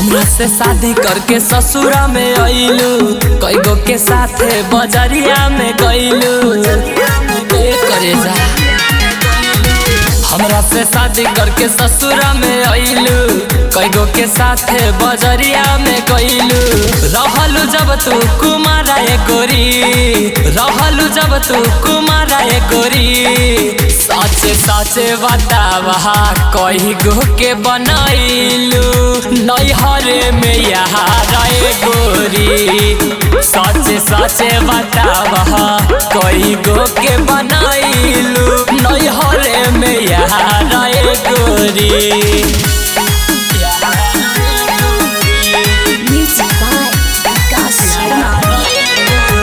हमरा से शादी करके ससुरा में अइलू कई गो के साथे बजरिया में गइलू ए करे जा हमरा से शादी करके ससुरा में अइलू कई गो के साथे बजरिया में गइलू रहलू जब तू कुमारा ए गोरी रहलू जब तू कुमारा ए गोरी साचे साचे बतावा कही गो के बनैलू नैहरे में यहाँ रे गोरी साचे साचे बतावा कही गो के बनैलू नैहरे में यहाँ रे गोरी Music by Vikas Sharma.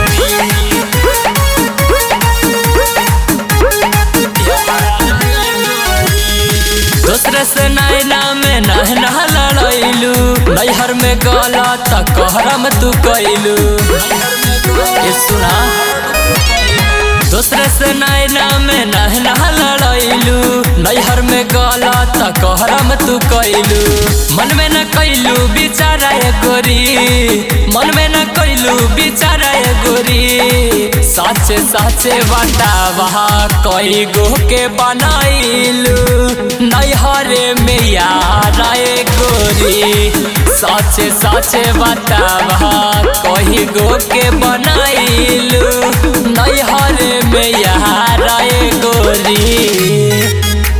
दूसरे से नैना में नहना लड़ैलू नैहर में गला त कहरम तू कैलू ये सुना दूसरे से नैना में नहना लड़ैलू नैहर में गला त कहरम तू कैलू मन में न कैलू बिचारा ए गोरी मन में न कैलू बिचारा ए गोरी साचे साचे बतावा कई गो के बनाइलू नैहरे में यार ए गोरी साचे साचे बतावा कही गो के बनाइलू नैहरे में यार ए गोरी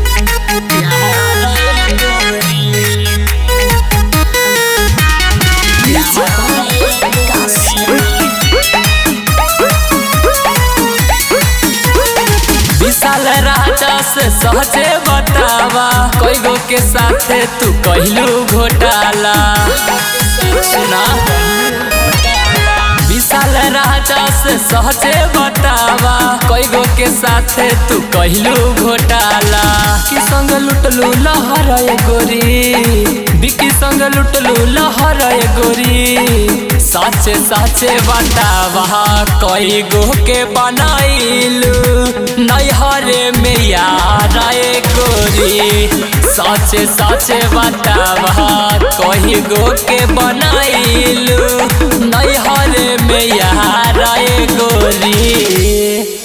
Music by Vikas Sharma. विशाल राजा से सहजे बतावा कई गो के साथे तू कहलू घोटाला सुना विशाल राजा से सहजे बतावा कई गो के साथे तू कहलू घोटाला की संग लुटलू लहर ए गोरी बिकी संग लुटलू लहर ए गोरी साचे साचे बतावा कई गो के बनाइलू नैहरे में यार ए गोरी साचे साचे बतावा कही गो के बनाइलू नैहरे में यार ए गोरी